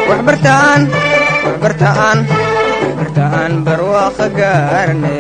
waxbartaan waxbartaan waxbartaan barwaaqa gaarne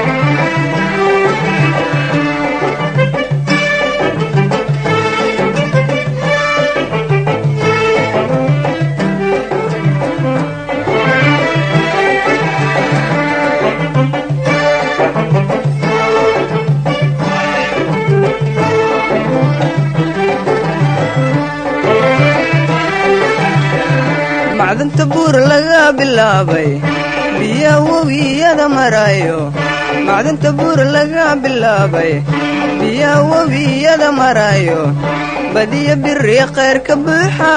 macdanta buur laga bilaabay biya webiyada marayo macdanta buur laga bilaabay biya webiyada marayo badiya biri khayr ka buuxa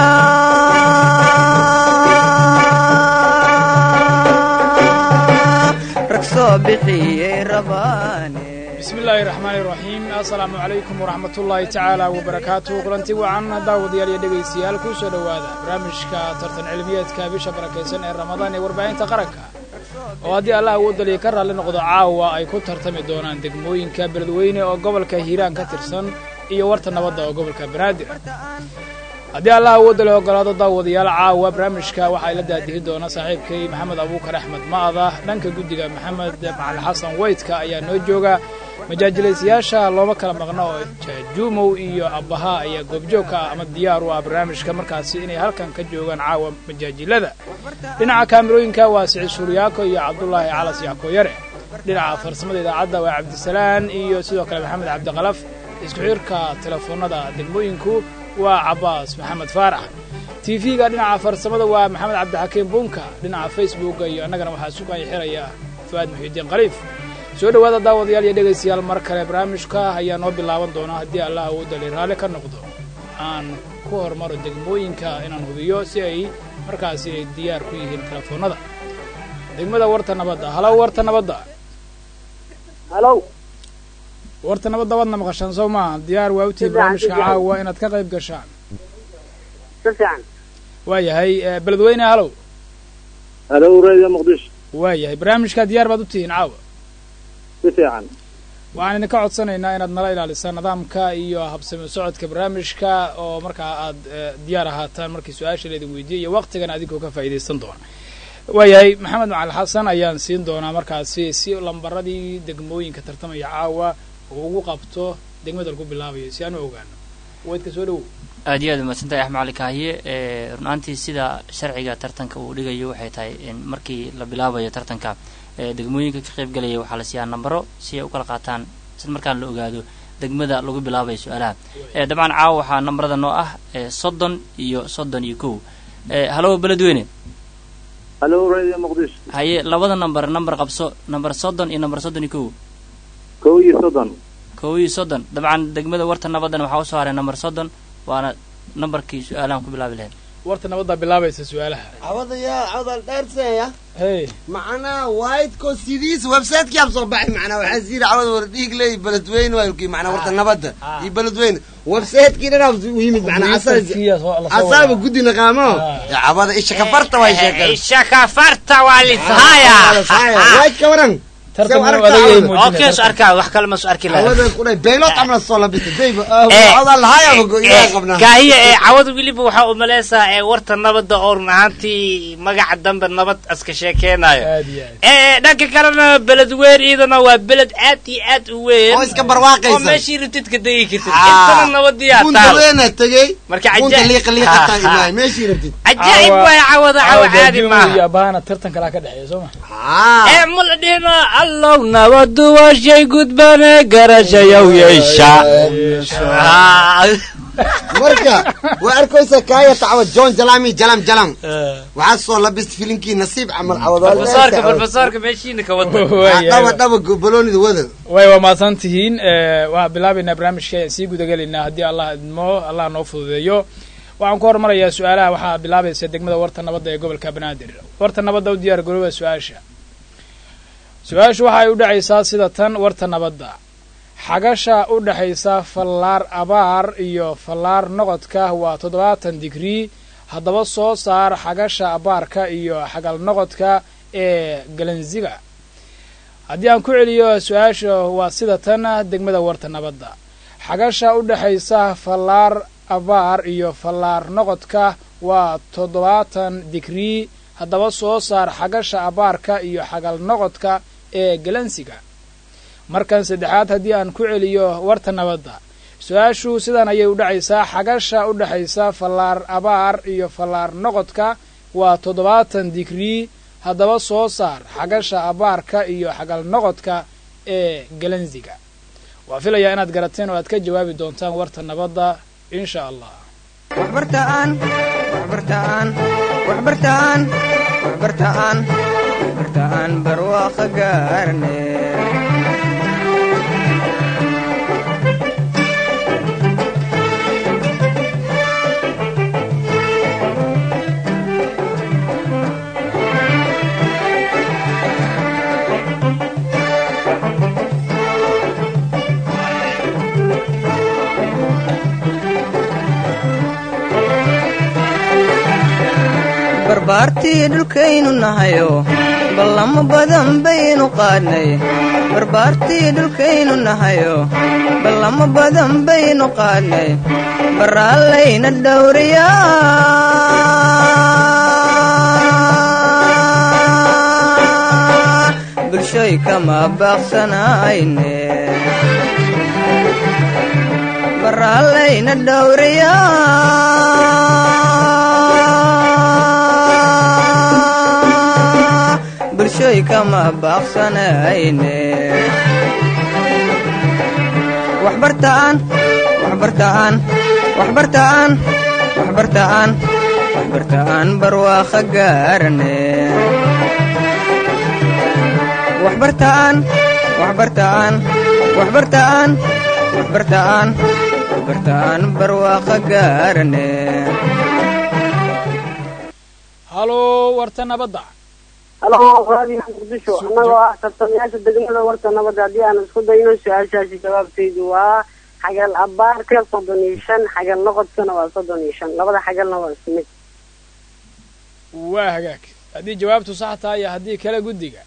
rag soo bixiyey rabaane bismillaahi raxmaani raxiim assalaamu calaykum waraxmatullaahi tacaala wabarakaatuhu kulanti wacan daawadayaal iyo dhegaystayaal kuu soo dhowaada barnaamijka tartan cilmiyeedka bisha barakaysan ee ramadaan ee warbaahinta qaranka oo haddii allah uu daliya ka raalli noqdo caawa ay ku tartami doonaan degmooyinka beledweyne oo gobolka hiiraan ka tirsan iyo warta nabadda oo gobolka banaadir haddii allah uu dali ogolaado daawadayaal caawa barnaamijka waxaa ila daadihi doona saaxiibkay maxamed abuukar axmed ma'ada dhanka guddiga maxamed macali xasan weydka ayaa noo jooga majaajilaysayaasha looma kala maqno oo jaajuumow iyo abbaha ayaa goobjoogka ah ama diyaar u ah barnaamijka markaasi inay halkan ka joogaan caawa majaajilada dhinaca kaamirooyinka waa siciid suuryaako iyo cabdulaahi calas yackoyare dhinaca farsamada idaacadda waa cabdisalaan iyo sidoo kale maxamed cabdiqalaf isku xirka telefoonnada degmooyinku waa cabbaas maxamed faarax tv-ga dhinaca farsamada waa maxamed cabdixakiim bunka dhinaca facebooka iyo annagana waxaa sugaya xiraya fu'aad muxiidiin khaliif soo dhowaada daawadayaal iyo dhegaystayaal mar kale barnaamijka ayaa noo bilaaban doonaa haddii allah uu dali raalli ka noqdo aan ku hormaro degmooyinka inaan hubiyo si ay markaasi ay diyaar ku yihiin telefoonnada degmada warta nabadda halow warta nabadda halow warta nabadda waadna maqashaan soo maaha diyaar waa u tihi barnaamijka caawa inaad ka qayb gashaan si fiican waayahay beledweyne halow halow radio muqdisho waayahay barnaamijka diyaar baad u tihiin caawa si fiican waxaan idinka codsanaynaa inaad nala ilaalisaan nidaamka iyo habsami socodka barnaamijka oo markaa aad diyaar ahaataan markii su-aasha laydin weydiiyey iyo waqtigana adinkoo ka faa'iidaysan doona waayahay maxamed macali xasan ayaan siin doonaa markaasi si lambaradii degmooyinka tartamaya caawa uu ugu qabto degmada lagu bilaabayo si aan u ogaano weydka soo dhowow aad iyo aad umaadsantahay axmed cali kaahiye runaantii sida sharciga tartanka uu dhigayo waxay tahay in markii la bilaabayo tartanka degmooyinka ka qayb galaya waxaa la siiyaa nambaro si ay u kala qaataan sid markaan la ogaado degmada lagu bilaabayo su-aalaha dabcan caawa waxaa nambarada noo ah soddon iyo soddon iyo kow halo beledweyne halow radio muqdisho haye labada namber namber qabso namber soddon iyo namber soddon iyo kow kow iyo soddon kow iyo soddon dabcan degmada warta nabaddan waxaa usoo haray namber soddon waana nambarkii su-aalahan ku bilaabi lahayd warta nabaddaa bilaabaysa su-aalaha cawadayaa cawdal dheerseeya hey macnaa whiteko sidiis websiteki ab soo baxay macnaa waxaa siiri cawada war dhiig leey beledweyne waa macnaa warta nabadda iyo beledweyne websitekii dhan ab u yimid macnaa asaaba guddi naqaamo cawada isha kafarta way sheekeen isha kafarta waa lishaya whiteka waran okay so arkaa wax kale ma soo arki lahaa cawada kudhay beylot amla soo labista dayba cawda lahaya go ilaa qabnaa kaahiya ee cawada weliba waxaa umaleysaa ee warta nabadda oo run ahaantii magaca dambe nabad iska sheekeynayo aad iyo aad ee dhanka kalena beledweyn iyadana waa beled aad iyo aad u weyn oo iska oo barwaaqaysa meeshii rabtid ka degi kartid Ah. intana nabadiyaa bunta taal weena tegey marka bunta cajaa'ib liiqa liiqataa imaay meeshii rabtid cajaa'ib waay cawada cawa caadi iyo maaha abahana tartan kalaa ka dhexeeya soo ma haa ee mula dhihino allow nabadu waa shay gudbane garashayow yeesha Ah. marka waa arkaysa kaaya tacwa john jalami jalam jalam waxaa soo labista filimkii nasiib camal profesorka profesorka meeshiina ka wada Waayahay. dhaba dhaba baloonida wada way waa mahadsan tihiin waxaan bilaabaynaa barnaamijka ayaan sii gudagelaynaa haddii allah idmo allah noo fududeeyo waxaan ku hormarayaa su-aalaha waxaa bilaabaysa degmada warta nabadda ee gobolka banaadir warta nabadda u diyaar garooba su-aasha su-aashu waxay u dhacaysaa sida tan warta nabadda xagasha u dhexaysa fallaar abaar iyo fallaar noqodka waa toddobaatan digrii haddaba soo saar xagasha abaarka iyo xagal noqodka ee galanziga haddii aan ku celiyo su-aasha waa sida tan degmada warta nabadda xagasha u dhexaysa fallaar abaar iyo fallaar noqodka waa toddobaatan digrii haddaba soo saar xagasha abaarka iyo xagal noqodka ee galansiga markan saddexaad haddii aan ku celiyo warta nabadda su-aashu sidan ayay u dhacaysaa xagasha u dhexaysa fallaar abaar iyo fallaar noqodka waa toddobaatan digrii haddaba soo saar xagasha abaarka iyo xagal noqodka ee galansiga waa filayaa inaad garateen oo aad ka jawaabi doontaan warta nabadda insha allah waxbartaan waxbartaan waxbartaan waxbartaan waxbartaan barwaaqo gaarne barbaartii dhulkaynu nahayo ballamo badan baynu qaadnay barbaartii dhulkaynu nahayo ballamo badan baynu qaadnay baraallayna dhowriyaa bulshoy kama baaqsanayne baraallayna dhowriyaa bulshoy kama baaqsanayne waxbartaan waxbartaan waxbartaan waxbartaan waxbartaan barwaaqo gaarne waxbartaan waxbartaan waxbartaan waxbartaan waxbartaan barwaaqo gaarne halo warta nabadda halo raadiyo muqdisho annagoo ah tartamayaasha degmada warta nabadda haddii aan isku dayno su-aashaasi jawaabtaydu waa xagal abaarka soddon iyo shan xagal noqodkana waa soddon iyo shan labada xagalna waa isku mid waa hagaag haddii jawaabtu sax tahay iyo haddii kale guddiga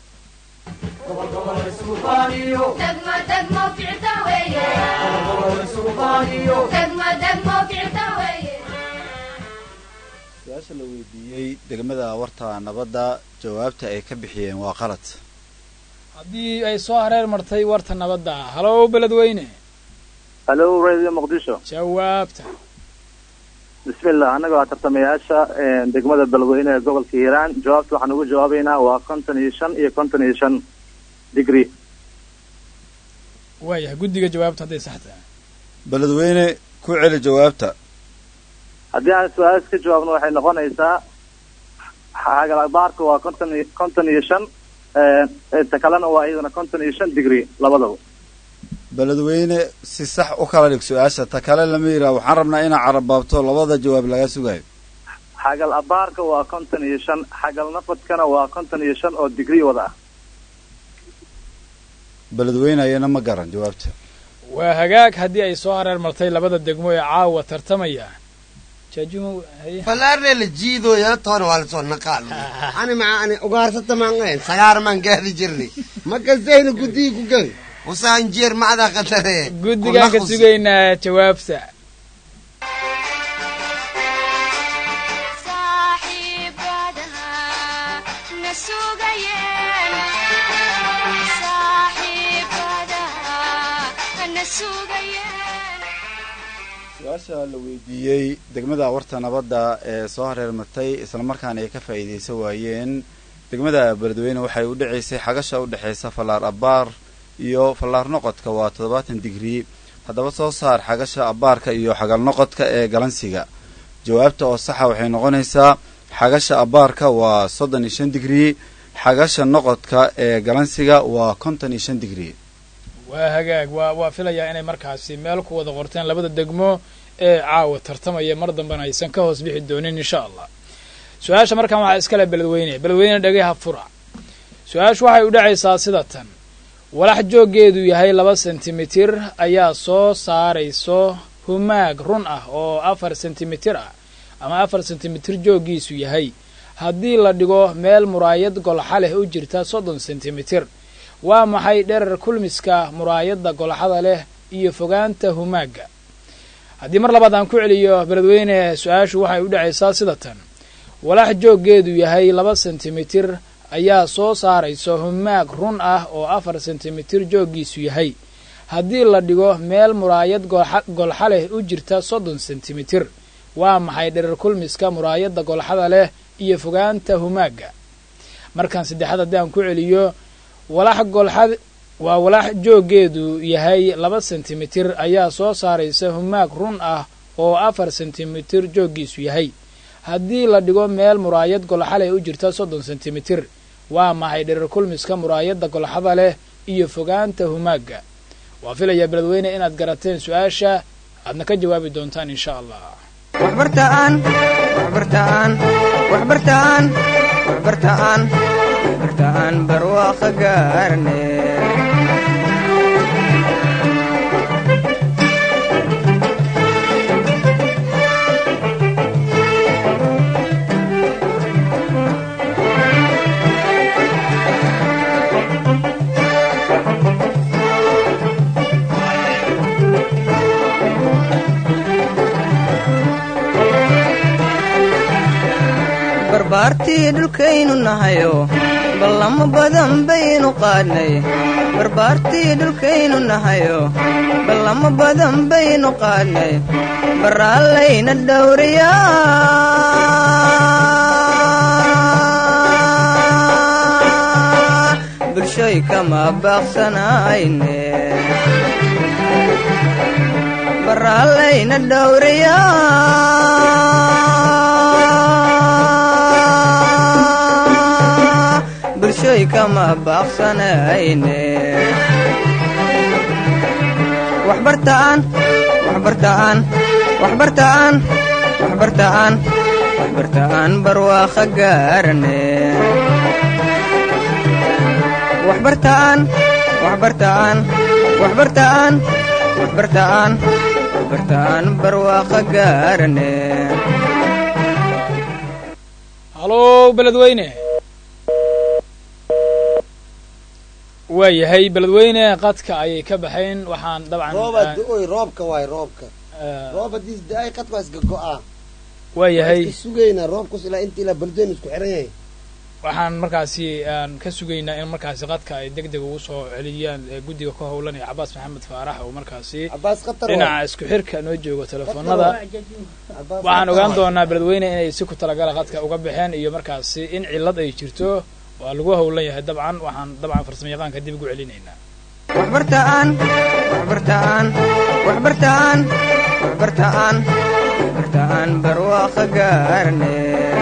su-aasha la weydiiyey degmada warta nabadda jawaabta ay ka bixiyeen waa qalad haddii ay soo hareer martay warta nabadda halow beledweyne halo radio muqdisho jawaabta bismillah annaga waa tartamayaasha degmada beledweyne ee gobolka hiiraan jawaabta waxaan ugu jawaabaynaa waa konton iyo shan iyo konton iyo shan degree waayahay guddiga jawaabtu hadday sax tahay beledweyne ku celi jawaabta haddii aan su-aas ka jawaabno waxay noqonaysaa xagal abaarka waa konton iyo konton iyo shan ta kalena waa iyadana konton iyo shan degree labadaba beledweyne si sax u kala dhig su-aasha ta kale lama yidhaha waxaan rabnaa inaa carabaabto labada jawaab laga sugayo xagal abaarka waa konton iyo shan xagal nafadkana waa konton iyo shan oo degree wada ah beledweyne ayana ma garan jawaabta waa hagaag haddii ay soo hareer martay labada degmo ee caawa tartamaya jaajumo haye falaarne la jiidooya toona waa lasoo naqaal ani maca ani ugaarsata maan qayn sagaar maan gaadi jirnay ma kastayna guddigi ku geli usaan jeer macdaa qatare guddigaan ka sugaynaa jawaabta su-aasha la weydiiyey degmada warta nabadda ee soo hareer martay islamarkaana ay ka faa'iidaysan waayeen degmada beledweyne waxay u dhacaysay xagasha u dhexaysa fallaar abbaar iyo fallaar noqodka waa toddobaatan digrii haddaba soo saar xagasha abbaarka iyo xagal noqodka ee galansiga jawaabta oo saxa waxay noqonaysaa xagasha abbaarka waa soddon iyo shan digrii xagasha noqodka ee galansiga waa konton iyo shan digrii waa hagaag waa waa filayaa inay markaasi meel ku wada qorteen labada degmo ee caawa tartamaya mar dambena aysan ka hoos bixi doonin insha allah su-aasha markaan waxaa iskale beledweyne beledweyne dhagaha fura su-aashu waxay u dhacaysaa sida tan walax jooggeedu yahay laba sentimitir ayaa soo saarayso humaag run ah oo afar sentimitir ah ama afar sentimitir jooggiisu yahay haddii la dhigo meel muraayad golxa leh u jirta soddon sentimitir waa maxay dherer kulmiska muraayadda golxada leh iyo fogaanta humaagga haddii mar labaad aan ku celiyo beledweyne su-aashu waxay u dhacaysaa sida tan walax jooggeedu yahay laba sentimitir ayaa soo saaraysa humaag run ah oo afar sentimitir jooggiisu yahay haddii la dhigo meel muraayad golxa leh u jirta soddon sentimitir waa maxay dherer kulmiska muraayadda golxada leh iyo fogaanta humaagga markaan saddexaad haddii aan ku celiyo walax golxad waa walax jooggeedu yahay laba sentimitir ayaa soo saaraysa humaag run ah oo afar sentimitir jooggiisu yahay haddii la dhigo meel muraayad golxa leh u jirta soddon sentimitir waa maxay dherer kulmiska muraayadda golxada leh iyo fogaanta humaagga waa filayaa beledweyne inaad garateen su-aasha aadna ka jawaabi doontaan insha allah waxbartaan waxbartaan waxbartaan waxbartaan waxbartaan barwaaqa gaarne barbaartii dhulkaynu nahayo ballamo badan baynu qaadnay barbaartii dhulkaynu nahayo ballamo badan baynu qaadnay baraallayna dhowriyaa bulshoy kama baaqsanayne baraallayna dhowriyaa bulshoy kama baaqsanayne waxbartaan waxbartaan waxbartaan waxbartaan waxbartaan barwaaqa gaarane waxbartaan waxbartaan waxbartaan waxbartaan waxbartaan barwaaqa gaarane halow beledweyne waa yahay beledweyne qadka ayay ka baxayn waxaan dabcan rooba da-oy roobka waay roobka roob haddii da-ay qadka waa iska go-aa waa yahay iska sugaynaa roobkus ilaa inta ilaa beledweyne isku xiran yahay waxaan markaasi aan ka sugaynaa in markaasi qadka ay deg deg ugu soo celiyaan guddiga ka howlanaya cabaas maxamed faarax oo markaasi cabaas khatar dhinaca isku xirka noo joogo telefoonada waxaan ogaan doonaa beledweyne inay si ku talagala qadka uga baxeen iyo markaasi in cillad ay jirto waa lagu howlan yahay dabcan waxaan dabcan farsamo yaqaanka dib ugu celinaynaa waxbartaan waxbartaan waxbartaan waxbartaan waxbartaan barwaaqa gaarne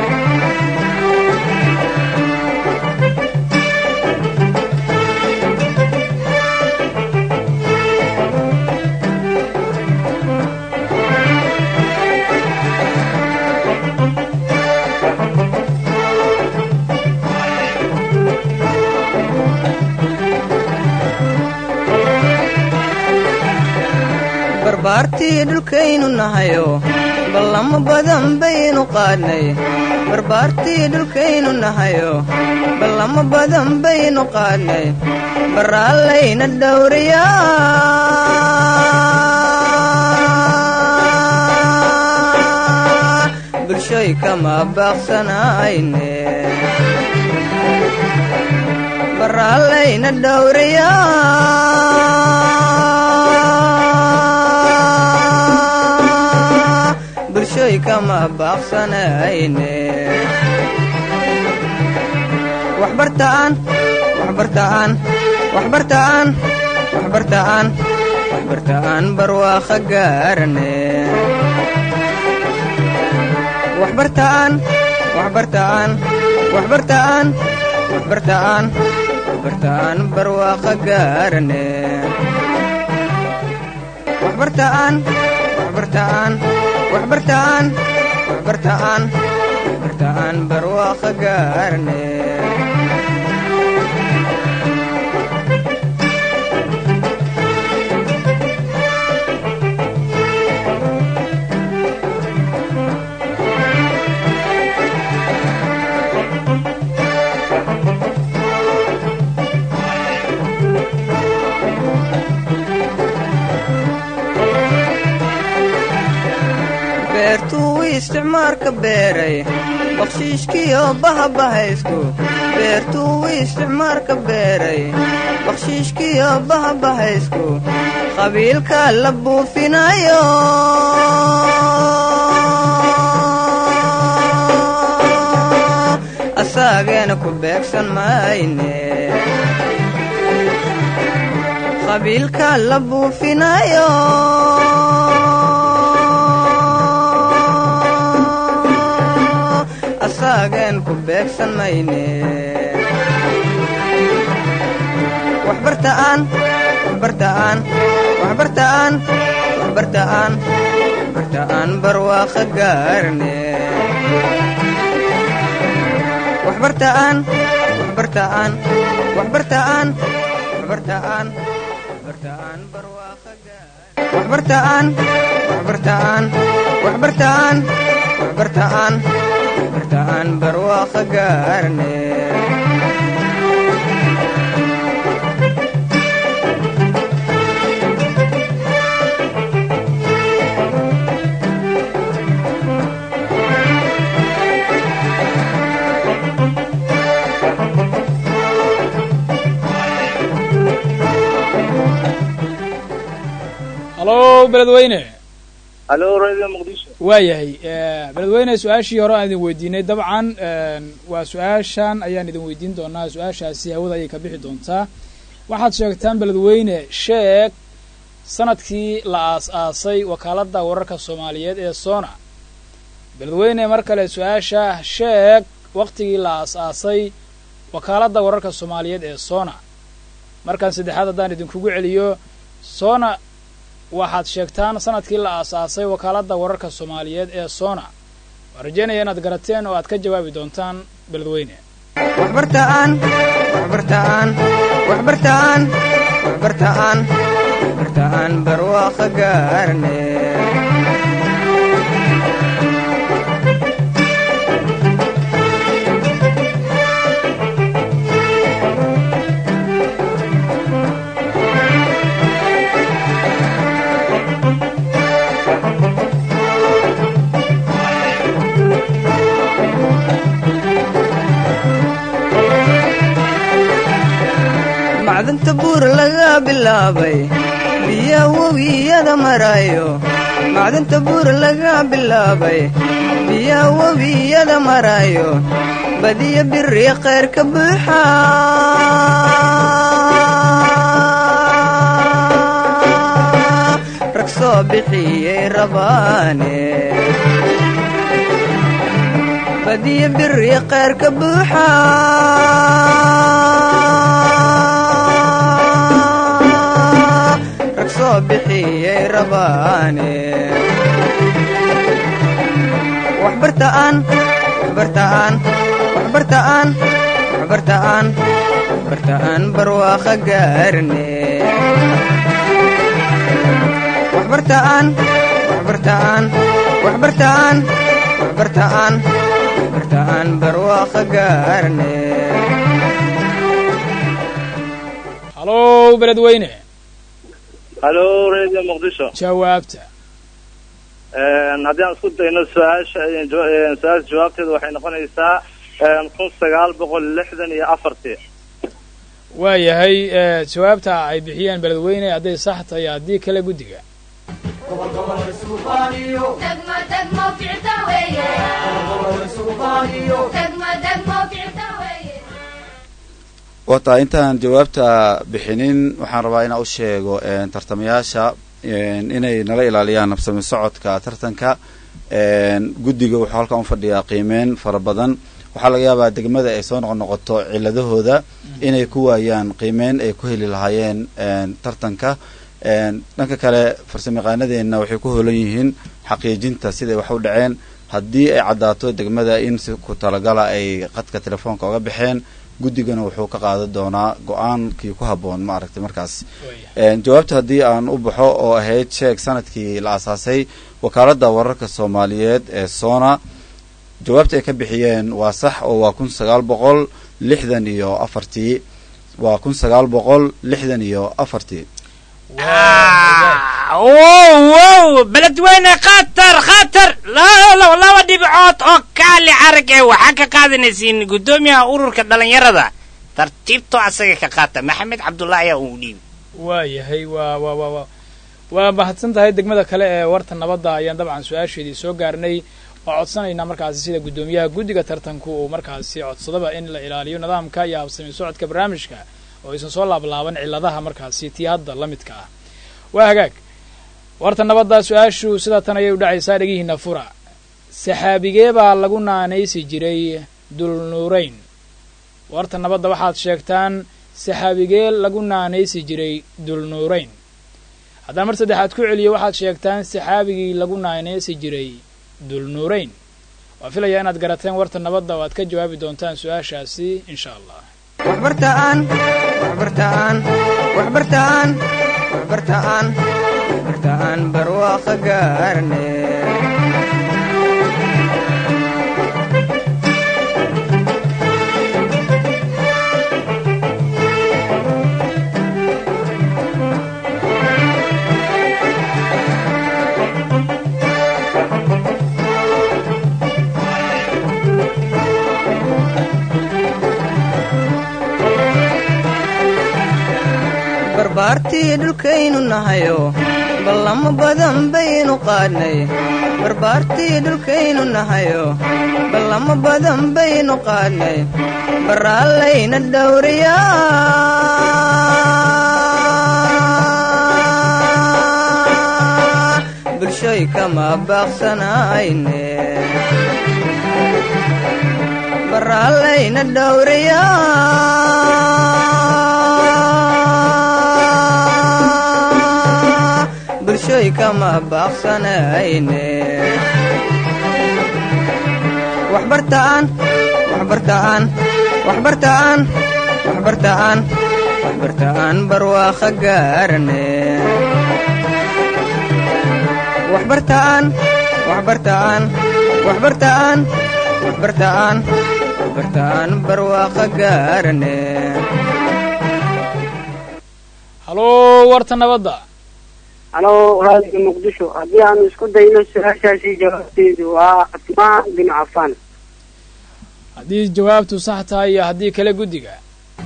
barbaartii dhulkaynu nahayo ballamo badan baynu qaadnay barbaartii dhulkaynu nahayo ballamo badan baynu qaadnay baraallayna dhowriyaa bulshoy kama baaqsanayne baraallayna dhowriyaa bulshoy kama baaqsanayne waxbartaan waxbartaan waxbartaan waxbartaan waxbartaan barwaaqa gaarane waxbartaan waxbartaan waxbartaan waxbartaan waxbartaan barwaaqa gaarane waxbartaan waxbartaan waxbartaan waxbartaan waxbartaan barwaaqa gaarane isticmaarka beeray bakshiishkiyo bahabahaysku beertuu isticmaarka beeray bakshiishkiyo bahabahaysku qabiilka la buufinayo asaageena ku beegsan mayne qabiilka la buufinayo asaagen ku beegsan mayne waxbartaan waxbartaan waxbartaan waxbartaan waxbartaan barwaaqa gaarne waxbartaan waxbartaan waxbartaan waxbartaan waxbartaan barwaaqa waxbartaan waxbartaan waxbartaan waxbartaan waxbartaan barwaaqa gaarne halo beledweyne halo radio muqdisho waayahay beledweyne su-aashii hore aan idin weydiinay dabcan waa su-aashan ayaan idin weydiin doonaa su-aashaasi hawada ayay ka bixi doontaa waxaad sheegtaan beledweyne sheeg sanadkii la aas-aasay wakaaladda wararka soomaaliyeed ee sona beledweyne mar kale su-aasha sheeg waktigii la aas-aasay wakaaladda wararka soomaaliyeed ee sona markan saddexaad haddaan idinkugu celiyo sona waxaad sheegtaan sanadkii la aas-aasay wakaaladda wararka soomaaliyeed ee sona waan rajaynaya inaad garateen oo aad ka jawaabi doontaan beledweyne waxbartaan waxbartaan waxbartaan waxbartaan waxbartaan barwaaqa gaarne macdanta buur laga bilaabay biya webiyada marayo macdanta buur laga bilaabay biya webiyada marayo badiya biri khayr ka buuxa rag soo bixiyey rabaane badiya biri khayr ka buuxa rag soo bixiyey rabaane waxbartaan waxbartaan waxbartaan waxbartaan waxbartaan barwaaqa gaarne waxbartaan waxbartaan waxbartaan waxbartaan waxbartaan barwaaqa gaarne halo beledweyne halo radio muqdisho jawaabta haddii aan isku dayno su-aasha su-aasha jawaabteeda waxay noqonaysaa kun sagaal boqol lixdan iyo afartii waayahay jawaabta ay bixiyeen beledweyne hadday sax tahay haddii kale guddiga wata intaan jawaabta bixinin waxaan rabaa inaan u sheego tartamayaasha inay nala ilaaliyaan nabsami socodka tartanka guddiga wuxuu halkan u fadhiyaa qiimeyn fara badan waxaa laga yaabaa degmada ay soo noqonoqoto ciladahooda inay ku waayaan qiimeyn ay ku heli lahaayeen tartanka dhanka kale farsamayaqaanadeenna waxay ku hoolan yihiin xaqiijinta siday wax u dhaceen haddii ay caddaato degmada in si ku talagala ay qadka telefoonka oga baxeen guddigana wuxuu ka qaadan doonaa go-aankii ku habboon ma aragtay markaas jawaabta haddii aan u baxo oo ahayd sheeg sanadkii la asaasay wakaaladda wararka soomaaliyeed ee sona jawaabta ay ka bixiyeen waa sax oo waa kun sagaal boqol lixdan iyo afartii waa kun sagaal boqol lixdan iyo afartii wow wow beledweyne khatar khatar lalow laba dhibcood oo kaali arag ee waxaa ka qaadanaysiin guddoomiyaha ururka dhallinyarada tartiibtoo asaga ka qaata maxamed cabdullaahi ayaa uu dhiibi waayahay waa waa waa waa waa mahadsan tahay degmada kale ee warta nabadda ayaan dabcan su-aasheedii soo gaarnay oo codsanaynaa markaasi sida guddoomiyaha guddiga tartanku uu markaasi codsadaba in la ilaaliyo nidaamka iyo habsami socodka barnaamijka oo aysan soo laablaaban cilladaha markaasi tii hadda la midka ah waa hagaag warta nabadda su-aashu sidaa tan ayay u dhacaysaa dhegihiina fura saxaabigee baa lagu naanaysi jiray dulnuurayn warta nabadda waxaad sheegtaan saxaabigee lagu naanaysi jiray dulnuurayn haddaan mar saddexaad ku celiyo waxaad sheegtaan saxaabigii lagu naanaysi jiray dulnuurayn waa filayaa inaad garateen warta nabadda oo aad ka jawaabi doontaan su-aashaasi insha allah waxbartaan waxbartaan waxbartaan waxbartaan waxbartaan barwaaqa gaarne barbaartii dhulkaynu nahayo ballamo badan baynu qaadnay barbaartii dhulkaynu nahayo ballamo badan baynu qaadnay baraallayna dhowriyaa bulshoy kama baaqsanayne baraallayna dhowriyaa bulshoy kama baaqsanayne waxbartaan waxbartaan waxbartaan waxbartaan waxbartaan barwaaqa gaarne waxbartaan waxbartaan waxbartaan waxbartaan waxbartaan barwaaqa gaarne haloo warta nabadda halo raadiga muqdisho haddii aanu isku dayno su-aashaasi jawaabteedu waa cusmaan bin cafaan haddii jawaabtu sax tahay iyo haddii kale guddiga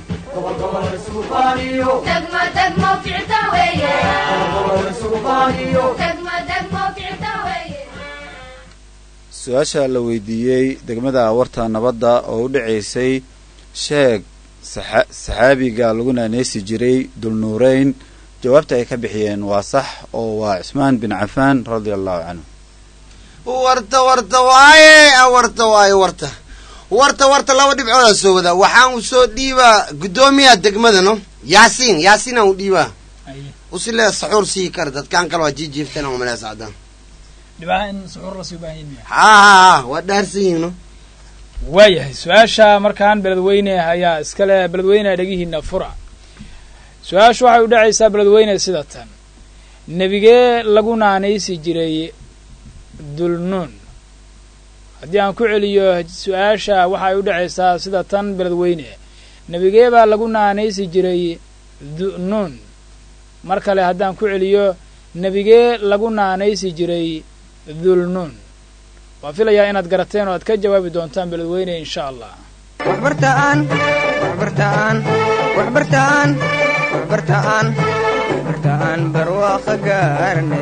su-aasha la weydiiyey degmada warta nabadda oo u dhacaysay sheeg saxa saxaabiga lagu naaneysi jiray dulnuureyn jawaabta ay ka bixiyeen waa sax oo waa cismaan bin cafaan radia allahu canhu warta warta waaye warta waaye warta warta warta laba dhibcoodaa soo wadaa waxaan u soo dhiibaa guddoomiyaha degmadano yaasiin yaasiin aan u dhiibaa usile saxuur sii kara dadkaan kale waa jiijiiftan aan umalea sacdaan dhibaha in suxuur lasii u baahan yahay haa haa haa waa dhaarsan yihiin no waayahay su-aasha markaan beledweyne ayaa iskale beledweyne dhegihiina fura su-aashu waxay u dhacaysaa beledweyne sida tan nebigee lagu naanaysi jiray dulnuun haddii aan ku celiyo su-aasha waxay u dhacaysaa sida tan beledweyne nebigee baa lagu naanaysi jiray du'nuun mar kale haddaan ku celiyo nebigee lagu naanaysi jiray dulnuun waa filayaa inaad garateen oo aad ka jawaabi doontaan beledweyne insha allah waxbartaan waxbartaan waxbartaan waxbartaan waxbartaan barwaaqa gaarne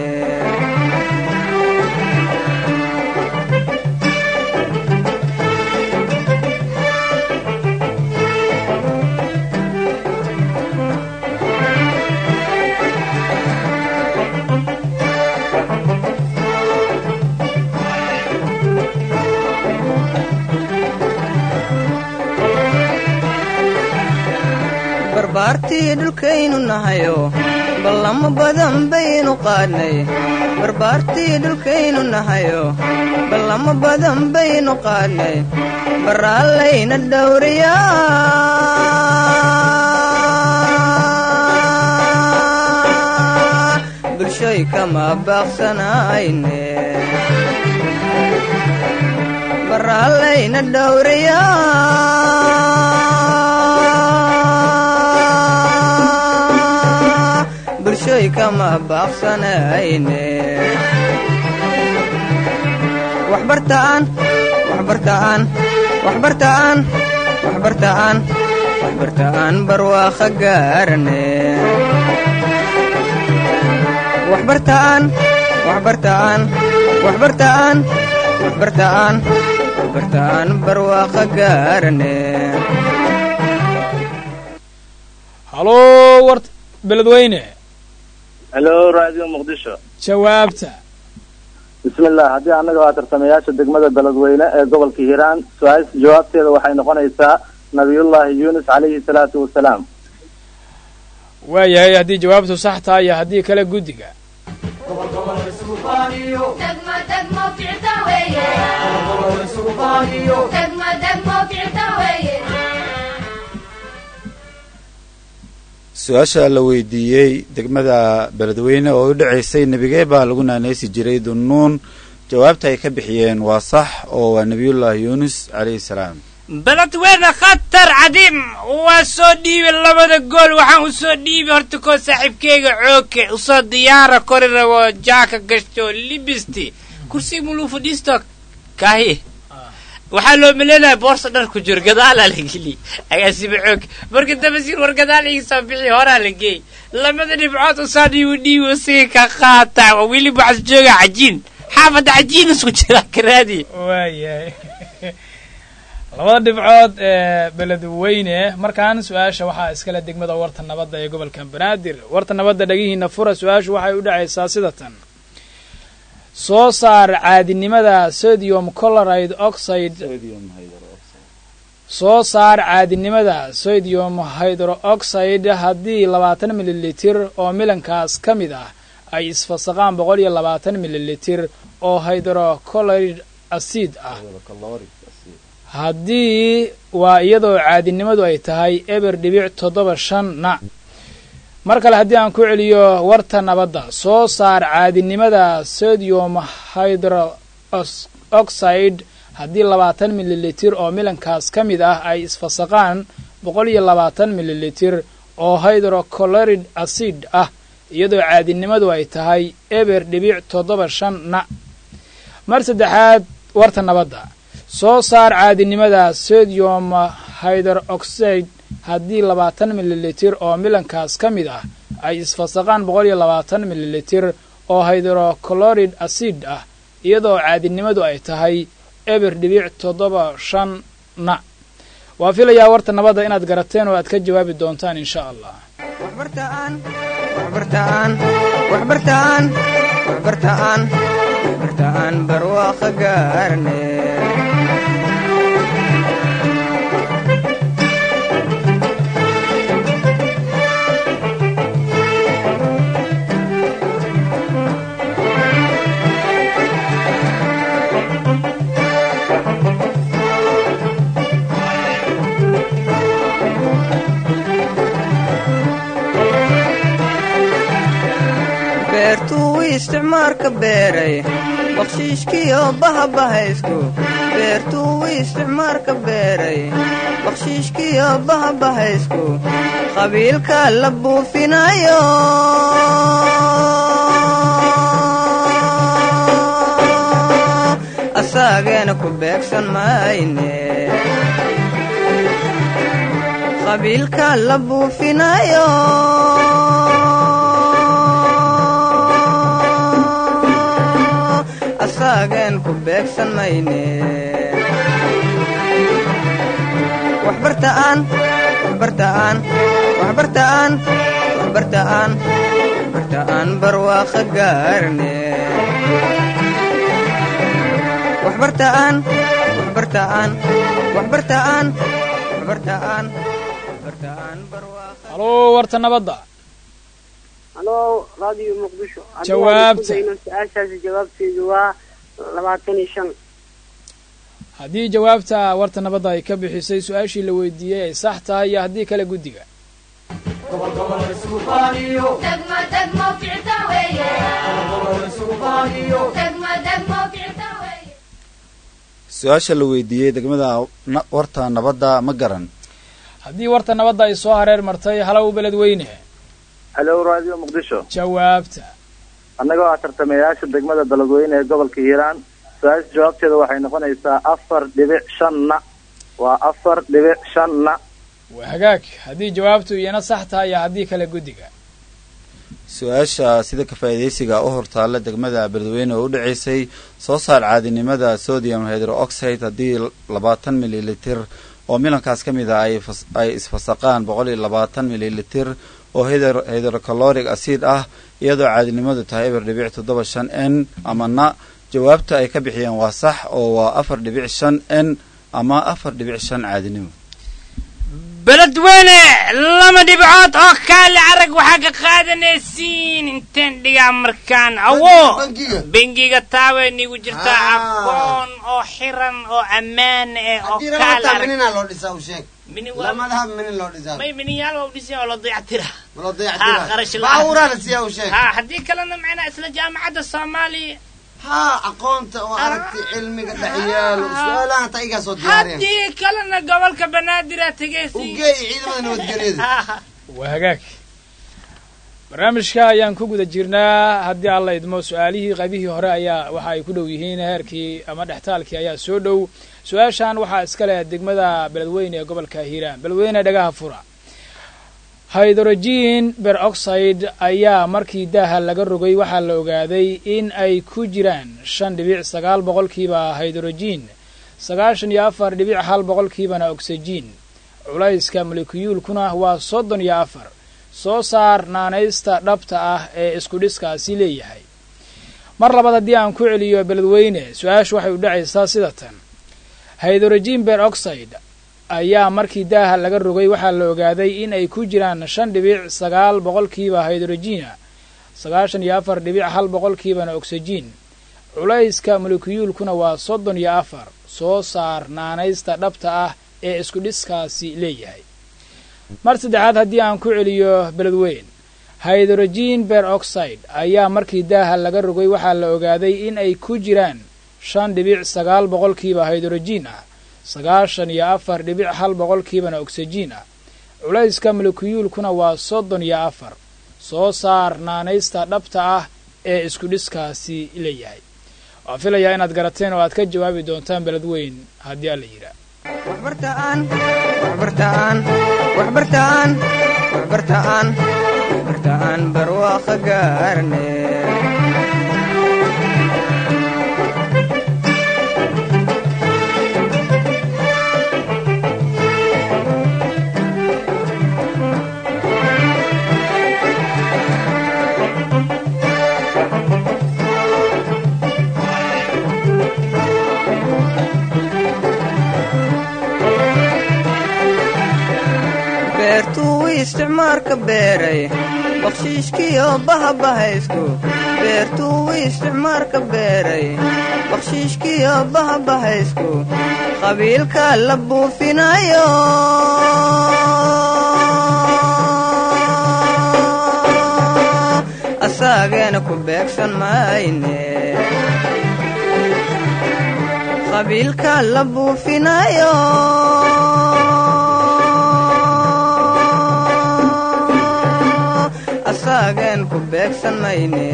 barbaartii dhulkaynu nahayo ballamo badan baynu qaadnay barbaartii dhulkaynu nahayo ballamo badan baynu qaadnay baraallayna dhowriyaa bulshoy kama baaqsanayne baraallayna dhowriyaa bulshoy kama baaqsanayne waxbartaan waxbartaan waxbartaan waxbartaan waxbartaan barwaaqo gaarane waxbartaan waxbartaan waxbartaan waxbartaan waxbartaan barwaaqo gaarane haloo wart beledweyne helo radio muqdisho jawaabta bismillah haddii annaga waa tartamayaasha degmada beledweyne ee gobolka hiiraan su-aasha jawaabteeda waxay noqonaysaa nabiyullaahi yuunus calayhi salaatu wasalaam waayahay haddii jawaabtu sax tahay iyo haddii kale guddiga su-aasha la weydiiyey degmada beledweyne oo u dhacaysay nebigee baa lagu naanaysi jiray dunnuun jawaabta ay ka bixiyeen waa sax oo waa nebiyullaahi yuunus calayhi salaam beledweyne khatar cadiim waa soo dhiibi labada gool waxaan u soo dhiibi horta koo saaxiibkeyga cooke usoo diyaara kori rabo jaaka gashto libisti kursi muluu fadhiisto kaahi waxaa loo maleynaya boorsa dhar ku jiro gadaalaa la geli agaasiba xoog marka damasiir war gadaal ii soo bixi horaa la geey lamada dhibcood usaa dhiibi dhiibi usiga ka qaata waa weli waxas jooga cajiin xaafadda cajiin isku jira karaadi waayahay labada dhibcood ee beledweyne markaan su-aasha waxaa iskale degmada warta nabadda ee gobolka banaadir warta nabadda dhagihiina fura su-aashu waxay u dhacaysaa sida tan soo saar caadinimada sodium coloride oxide soo saar caadinimada sodium hydrooxide haddii labaatan mililitir oo milankaas ka mid ah ay isfasaqaan boqol iyo labaatan mililitir oo hydrocoloride acid ah haddii waa iyadoo caadinimadu ay tahay eber dhibic toddoba shan na mar kale haddii aan ku celiyo warta nabadda soo saar caadinimada sodium hydrooxide haddii labaatan mililitir oo milankaas ka mid ah ay isfasaqaan boqol iyo labaatan mililitir oo hydrocoloride acid ah iyadoo caadinimadu ay tahay eber dhibic toddoba shan na mar saddexaad warta nabadda soo saar caadinimada sodium hydroxide haddii labaatan mililitir oo milankaas ka mid ah ay isfasaqaan boqol iyo labaatan mililitir oo hydrocoloride acid ah iyadoo caadinimadu ay tahay eber dhibic toddoba shan na waa filayaa warta nabadda inaad garateen oo aad ka jawaabi doontaan insha allah waxbartaan waxbartaan waxbartaan waxbartaan waxbartaan barwaaqo gaarne beertuu isticmaalka beeray bakshiishkiyo bahabahaysku beertuu isticmaalka beeray bakshiishkiyo bahabahaysku qabiilka la buufinayo asaageena ku beegsan mayne qabiilka la buufinayo asaagen ku beegsan mayne waxbartaan waxbartaan waxbartaan waxbartaan waxbartaan barwaaqo gaarne waxbartaan waxbartaan waxbartaan waxbartaan waxbartaan barwaaqo haloo warta nabadda halo radio muqdisho Haddii Jawaabta. aan isku dayno su-aashaasi jawaabteedu waa labaatan iyo shan haddii jawaabta warta nabadda ay ka bixisay su-aashii la weydiiyey ay sax tahay iyo haddii kale guddiga su-aasha la weydiiyey degmada na- warta nabadda ma garan haddii warta nabadda ay soo hareer martay halow beledweyne halo radio muqdisho jawaabta annagoo ah tartamayaasha degmada beledweyne ee gobolka hiiraan su-aasha jawaabteeda waxay noqonaysaa afar dhibic shanna waa afar dhibic shanna waa hagaag haddii jawaabtu iyana sax tahay iyo haddii kale guddiga su-aasha sida ka faa'iidaysiga u hortaalla degmada beledweyne oo u dhacaysay soo saar caadinimada sodium hydroxide haddii labaatan mililitir oo milankaas ka mid ah ay fas- ay isfasaqaan boqol iyo labaatan mililitir oo hydro hydrocaloric acid ah iyadoo caadinimadu tahay eber dhibic toddoba shan n ama na jawaabta ay ka bixiyeen waa sax oo waa afar dhibic shan n ama afar dhibic shan caadinimo beledweyne lama dhibcood oo kaale arag waxaa ka qaadanaysiin inteen dhigaa markaan awo bangiga bengiga taaway nigu jirtaa Ah. aqoon oo xiran oo ammaan eh oo haddii kaale rabata arag minina loo dhisaa u sheeg mini waa lamadaha minin loo dhisaa may miniyaal waa u dhisay oo la dayactira ma loo Ah, qarash dayactira la'aan. baabuuraa la siiyaa u sheeg ha haddii kalena macnaa isla jaamacadda soomaaliya haa aqoonta oo aragti cilmiga dhexyaalo su-aalahan ta igaa soo diyaareen haddii kalena gobolka banaadir aa tegaysi ugeey ciidamada nabadgelyada waa hagaag barnaamijka ayaan ku guda jirnaa haddii alla idmo su-aalihii qaybihii hore ayaa waxa ay ku dhow yihiin heerkii ama dhextaalkii ayaa soo dhow su-aashan waxaa iska leh degmada beledweyne ee gobolka hiiraan beledweyne dhagaha fura hydrogen peroxide ayaa markii daaha laga rogay waxaa la ogaaday in ay ku jiraan shan dhibic sagaal boqolkiiba hydrogen sagaashan iyo afar dhibic hal boqolkiibana oxygen culayska molekiyuulkuna waa soddon iyo afar soo saar naanaysta dhabta ah ee isku dhiskaasi leeyahay mar labaad haddii aan ku celiyo beledweyne su-aashu waxay u dhacaysaa sida tan hydrogen peroxide ayaa markii daaha laga rogay waxaa la ogaaday in ay ku jiraan shan dhibic sagaal boqolkiiba hydrogena sagaashan iyo afar dhibic hal boqolkiibana oxygen culayska molekiyuulkuna waa soddon iyo afar soo saar naanaysta dhabta ah ee isku dhiskaasi leeyahay mar saddexaad haddii aan ku celiyo beledweyn hydrogen peroxide ayaa markii daaha laga rogay waxaa la ogaaday in ay ku jiraan shan dhibic sagaal boqolkiiba hydrogen ah sagaashan iyo afar dhibic hal boqolkiibana oxygen ah culayska molekiyuulkuna waa soddon iyo afar soo saar naanaysta dhabta ah ee isku dhiskaasi leeyahay waan filayaa inaad garateen oo aad ka jawaabi doontaan beledweyn haddii alla yidhaa waxbartaan waxbartaan waxbartaan waxbartaan waxbartaan barwaaqo gaarne beertuu isticmaarka beeray bakshiishkiyo bahabahaystu beertuu isticmaarka beeray bakshiishkiyo bahabahaysku qabiilka la buufinayo asaageena ku beegsan mayne qabiilka la buufinayo asaagen ku beegsan mayne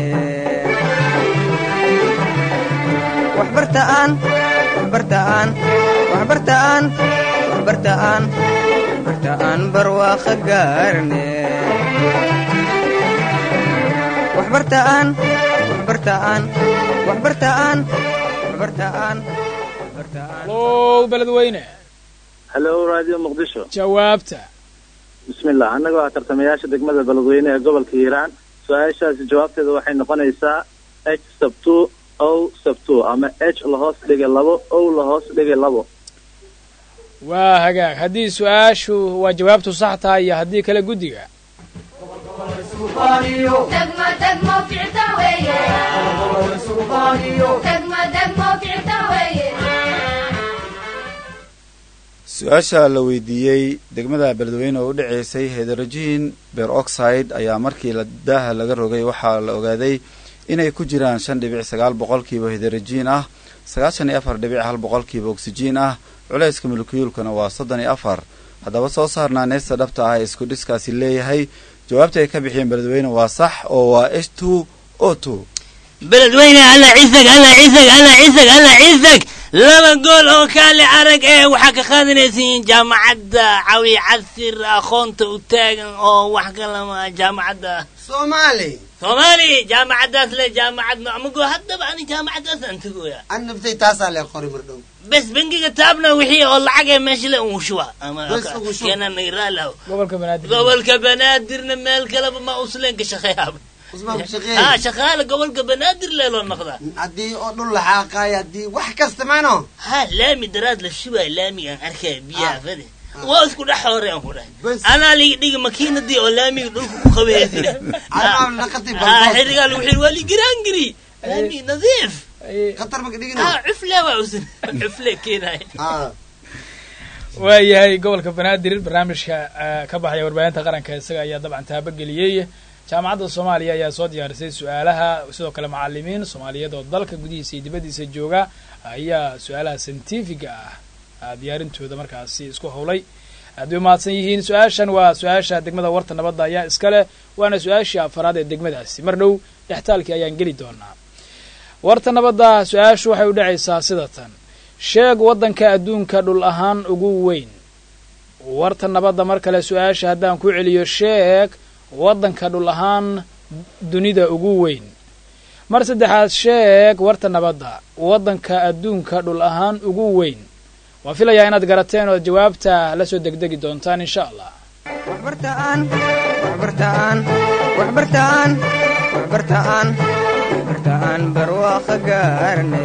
waxbartaan waxbartaan waxbartaan waxbartaan waxbartaan barwaaqo gaarne waxbartaan waxbartaan waxbartaan waxbartaan waxbartaan low beledweyne halo radio muqdisho jawaabta bismillah annagoo ah tartamayaasha degmada beledweyne ee gobolka hiiraan su-aashaasi jawaabteeda waxay noqonaysaa h sub two o sub two ama h lahoos dhigay labo o lahoos dhigay labo waa hagaag haddii su-aashu waa jawaabtu sax tahay iyo haddii kale guddiga degmo degmo ficta weeye degmo degmo ficta weeye su-aasha la weydiiyey degmada beledweyne oo u dhaceysay hydrogen peroxide ayaa markii la daaha laga rogay waxaa la ogaaday inay ku jiraan shan dhibic sagaal boqolkiiba hydrogen ah sagaashan iyo afar dhibic hal boqolkiiba oxygen ah culayska molekiyuulkana waa soddon iyo afar haddaba soo saarnaa neesta dhabta ah ee isku dhiskaasi leeyahay jawaabta ay ka bixiyeen beledweyne waa sax oo waa h two o two beledweyne alla cisag alla cisag alla cisag alla cisag laba gool oo kaale arag ee waxaa ka qaadanaysiin jaamacadda cawi casir aqoonta u taagan oo wax kalama jaamacadda soomaali soomaali jaamacaddaas le jaamacad macmugo haddaba ani jaamacaddaas aan tegoya an naftay taasaa lee qori mardhow bes bangiga taabna wixii oo lacagee meesha le un shuba Bes ugu shub. kenaniraalaw gobolka banaadir gobolka banaadirna meel kaleba ma usleen ka shaqeeyaaba usmaan ku ha shaqeey shaqaale gobolka banaadir lee loo noqdaa haddii oo dhul laxaaqaay haddii wax kasta maano ha laami daraad la shubaa laamigaan arkaya biyaha fade waa isku dhex hore aan ku dhahay Bes. anaa ligi dhigi makiinadii oo laamiga dhulka ku qabeysina Anaa naqati ha baldoos. xirigaa lagu xiri waa ligiraangiri laami nadiif khatar maka dhigina ha cufle waa usan cufle keenaay Ah, waayahay gobolka banaadir barnaamijka eh, ka baxaya warbaahinta qaranka isaga ayaa dabcan taabageliyey jaamacadda soomaaliya ayaa soo diyaarisay su-aalaha sidoo kale macalimiin soomaaliyeed oo dalka gudihiisa iyo dibaddiisa jooga ayaa su-aalaha scientifiga ah ah, diyaarintooda markaasi isku howlay aad bay umahadsan yihiin su-aashan waa su-aasha degmada warta nabadda ayaa iska leh waana su-aashii afaraad ee degmadaasi mar dhow dhextaalkii ayaan geli doonaa warta nabadda su-aashu waxay u dhacaysaa sida tan sheeg waddanka adduunka dhul ahaan ugu weyn warta nabadda mar kale su-aasha haddaan ku celiyo sheeg waddanka dhul ahaan dunida ugu weyn mar saddexaad sheeg warta nabadda waddanka adduunka dhul ahaan ugu weyn waan filayaa inaad garateen oo jawaabta la soo degdegi doontaan insha allah waxbartaan waxbartaan waxbartaan waxbartaan waxbartaan barwaaqo gaarne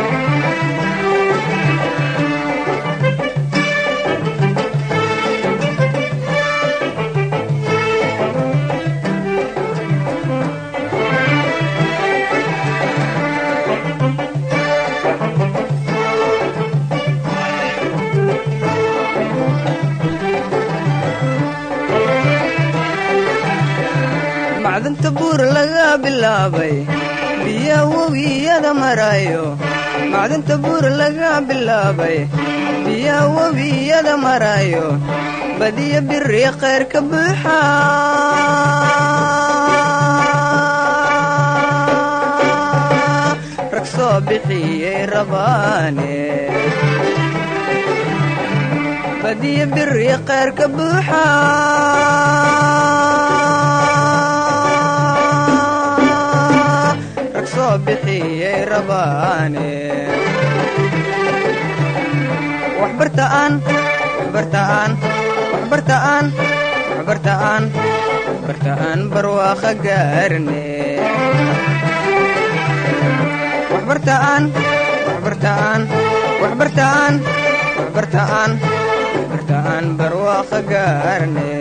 macdanta buur laga bilaabay biya webiyada marayo macdanta buur laga bilaabay biya webiyada marayo badiya biri khayr ka buuxa rag soo bixiyey rabaane badiya biri khayr ka buuxa rag soo bixiyey rabaane waxbartaan waxbartaan waxbartaan waxbartaan waxbartaan barwaaqo gaarne waxbartaan waxbartaan waxbartaan waxbartaan waxbartaan barwaaqo gaarne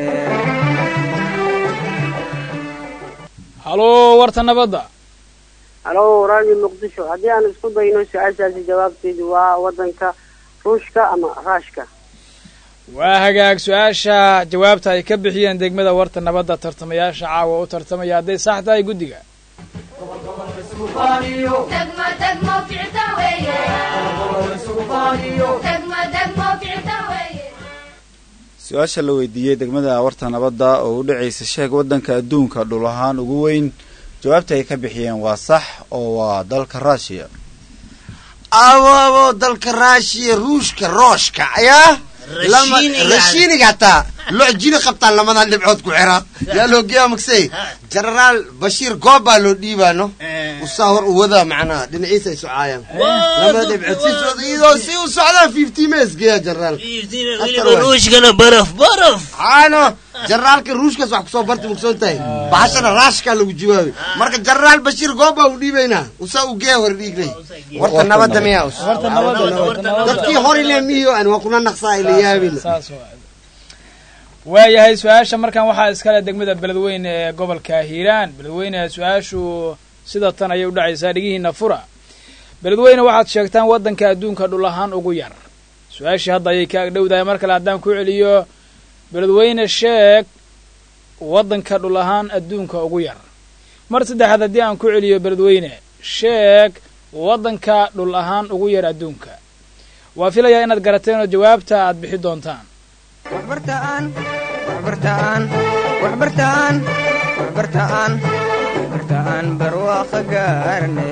halo warta nabadda halo raadi muqdisho haddii aan isku dayno su-aashaasi jawaabteedu waa wadanka ruushka ama raashka waa hagaag su-aasha jawaabta ay ka bixiyeen degmada warta nabadda tartamayaasha caawa u tartamaya hadday sax tahay guddiga degmo degmo ficta weeye degmo degmo ficta weeye su-aasha la weydiiyey degmada warta nabadda oo u dhacaysa sheeg waddanka adduunka dhul ahaan ugu weyn jawaabta ay ka bixiyeen waa sax oo waa dalka ruushiya abo abo dalka raashiya ruushka rooshka ayaa lama Rashiiniga. rashiiniga hataa loo jini qabtaan lamadan dhibcood ku xira yaa loo geeya magsay generaal bashiir goob baa loo dhiibaano usaa hor u wadaa macnaha dhinaciisa ay socaayaan lamada dhibcood si socda iyadoo si u socdaan fifty mes geeya generaal weliba ruushkana baraf baraf caano generaalka ruushkaas wax kusoo barti mugsoon tahay bahashana raashkaa lagu jawaabay marka generaal bashiir goob baa u dhiibaynaa usaa u geeya hor dhiiglay warta nabadda miyaa us warta nabadda warta nabadda dadkii hor ile miyo aan waa kuna naqsaa ila yaabina saas waa waayahay su-aasha markan waxaa iskale degmada beledweyne ee gobolka hiiraan beledweyne su-aashu sida tan ayay u dhacaysaa dhigihiina fura beledweyne waxaad sheegtaan waddanka adduunka dhul ahaan ugu yar su-aashii hadda ayay ka agdhowdahay mar kale haddaan ku celiyo beledweyne sheeg waddanka dhul ahaan adduunka ugu yar mar saddexaad haddii aan ku celiyo beledweyne sheeg waddanka dhul ahaan ugu yar adduunka waa filayaa inaad garateen oo jawaabta aad bixi doontaan waxbartaan waxbartaan waxbartaan waxbartaan waxbartaan barwaaqa gaarne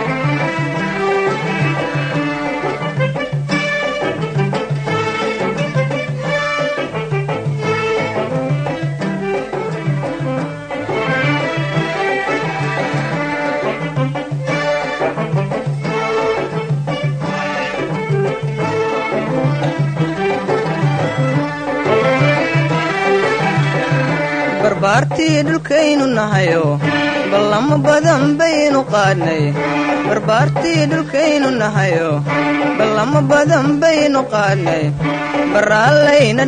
barbaartii dhulkaynu nahayo ballamo badan baynu qaadnay barbaartii dhulkaynu nahayo ballamo badan baynu qaadnay baraallayna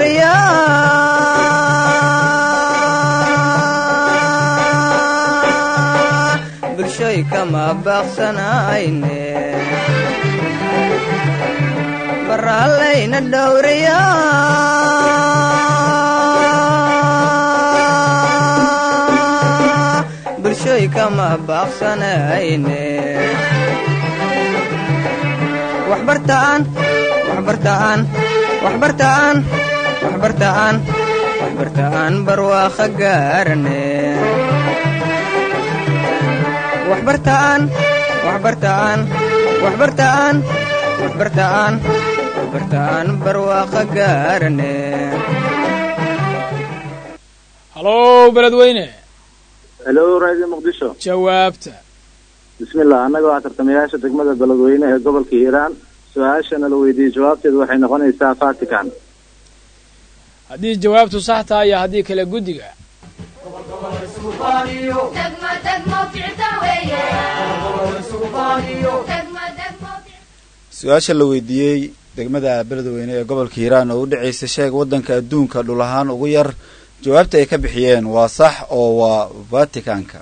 dhowriyaa bulshoy kama baaqsanayne baraallayna dhowriyaa bulshoy kama baaqsanayne waxbartaan waxbartaan waxbartaan waxbartaan waxbartaan barwaaqa gaarne waxbartaan waxbartaan waxbartaan waxbartaan waxbartaan barwaaqa gaarne halow beledweyne helo radio muqdisho jawaabta bismillah annagoo ah tartamayaasha degmada beledweyne ee gobolka hiiraan su-aashana la weydiiyey jawaabteedu waxay noqonaysaa vatican haddii jawaabtu sax tahay iyo haddii kale guddiga degmo degmo ficta weeye degmo degmo su-aasha la weydiiyey degmada beledweyne ee gobolka hiiraan oo u dhacaysa sheeg waddanka adduunka dhul ahaan ugu yar jawaabta ay ka bixiyeen waa sax oo waa vaticanka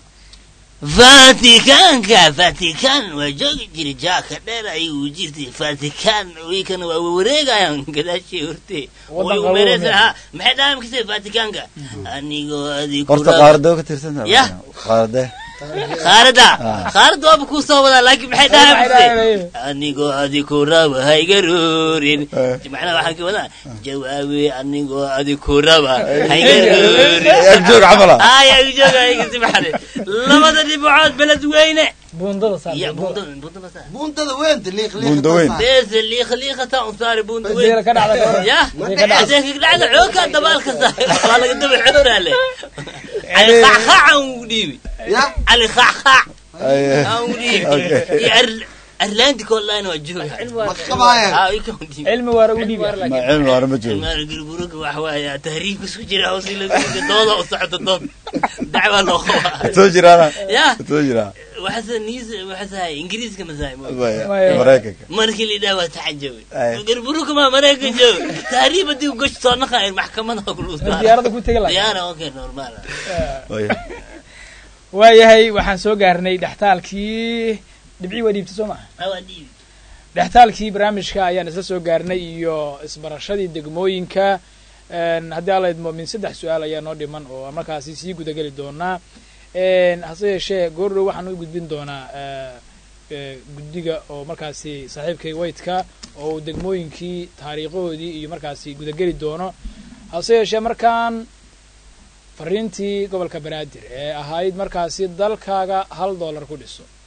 vaticanka vatican waa joogi jiri jaaka dheer ayuu jirtay vatican wiikana waa wareegayaan gadaashii horte Waddan Way umeereysa, qabow, ha maxay dhahay makasay vaticanka anigoo adi horta qaarade ka tirsan Ya. qaarade qaarada Ah. qaarada waaba kuu soo wadaa laakiin maxay dhahay Maxay makasay dhahay? anigoo adi ku raba haygaruurin Eh. macnaha waxaan ka wadaa jawaabi anigoo adi ku raba haygaruurin agjoog camala ay agjooga aygasi maxade labada dhibcood beledweyne buundada saar ya buundada. buunda buunda ma saa buuntada weynta liiq Buunda weyn. بس اللي يخليه خطا وصار بون Isagana ka dhacda ka hor. يا Isagana ka dhacda. عشان كده عوكا دبالك صار والله قدام الحضور عليه علي خعخع وديبي ya علي خعخع Ay- وديبي Okay. يا ارلانديك والله انا وجهها ma qabaayaan اه يكون ديبي cilmi waara u dhiiba ma cilmi waana ma joogo ما نقول بروك وحوايا تهريب بس وجرا وصيل دوضه وصعد الضوض دعوه له soo jiraana يا soo jiraa وحسن نيز وحسن هاي انجليزي كما زي Maya. maraykanka markii la yidhaha waa taxajabi Ay. garburuka maa maraykan jooga tahriib haddii gosh soo naqayn maxkamada diyaarada ku tegi lahaa diyaara okay normal Way. waayahay waxaan soo gaarnay dhextaalkii dhibcii waa dhiibtay soo maha awaa dhiibi dhextaalkii barnaamijka ayaan isla soo gaarnay iyo isbarashadii degmooyinka Een, haddii alla idmo min saddex su-aal ayaa noo dhiman oo aan markaasi sii gudageli doonaa Een, hase yeeshee goordhow waxaan u gudbin doonaa eh, eh, guddiga oo markaasi saaxiibkay waytka oo uu degmooyinkii taariikhahoodii iyo markaasi gudageli doono hase yeeshee markaan fariintii gobolka banaadir ee ahayd markaasi dalkaaga hal dollar ku dhiso